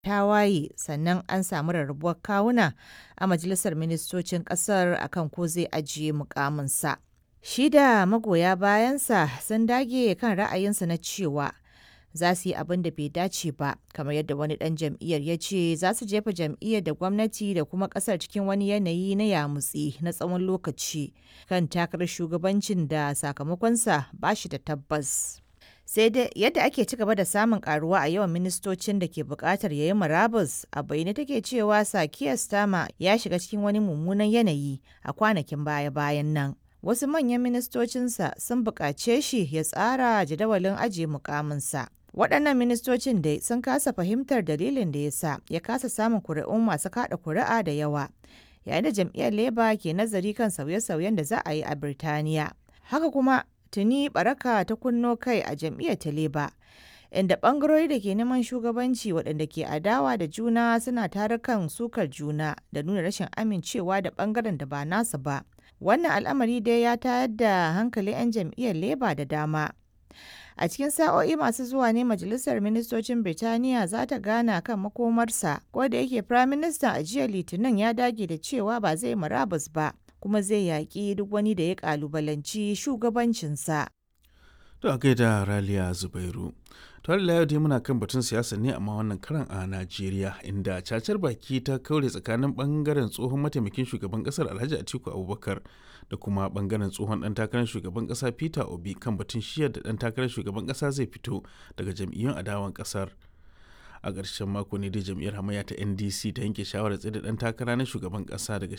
tawaye sannan an samu rarrabuwar kawuna a majalisar ministocin ƙasar akan ko zai ajiye mukaminsa. Shi da magoya bayansa sun dage kan ra'ayinsa na cewa za su yi abin da bai dace ba kamar yadda wani ɗan jam'iyyar ya ce za su jefa jam'iyyar da gwamnati da kuma ƙasar cikin wani yanayi na yamutsi na tsawon lokaci kan takarar shugabancin da sakamakonsa ba shi da tabbas. sai dai yadda ake ci gaba da samun karuwa a yawan ministocin da ke bukatar yayi murabus a bayyane take cewa sakiya stama ya shiga cikin wani mummunan yanayi a kwanakin baya-bayan nan wasu manyan ministocinsa sun buƙace shi ya tsara jadawalin ajiye mukaminsa waɗannan ministocin dai sun kasa fahimtar dalilin da ya sa ya kasa samun kuri'un masu kaɗa kuri'a da yawa yayin da jam'iyyar labour ke nazari kan sauye-sauyen da za a yi a birtaniya haka kuma tuni baraka ta kunno kai a jam'iyyar ta leba inda bangarori da ke neman shugabanci waɗanda ke adawa da juna suna tarukan sukar juna da nuna rashin amincewa da bangaren da ba nasu ba wannan al'amari dai ya tayar da hankalin 'yan jam'iyyar leba da dama a cikin sa'o'i masu zuwa ne majalisar ministocin birtaniya za ta gana kan makomarsa ko da yake firaministan a jiya litinin ya dage da cewa ba zai murabus ba kuma zai yaƙi duk wani da ya ƙalubalanci shugabancinsa. To a gaida Raliya Zubairu. To Allah yau dai muna kan batun siyasa ne amma wannan karan a Najeriya inda cacar baki ta kaure tsakanin bangaren tsohon mataimakin shugaban kasar Alhaji Atiku Abubakar da kuma bangaren tsohon dan takarar shugaban kasa Peter Obi kan batun shiyar da dan takarar shugaban kasa zai fito daga jam'iyyun adawan kasar. a ƙarshen mako ne dai jam'iyyar hamayya ta ndc ta yanke shawarar tsaye da ɗan takara na shugaban ƙasa daga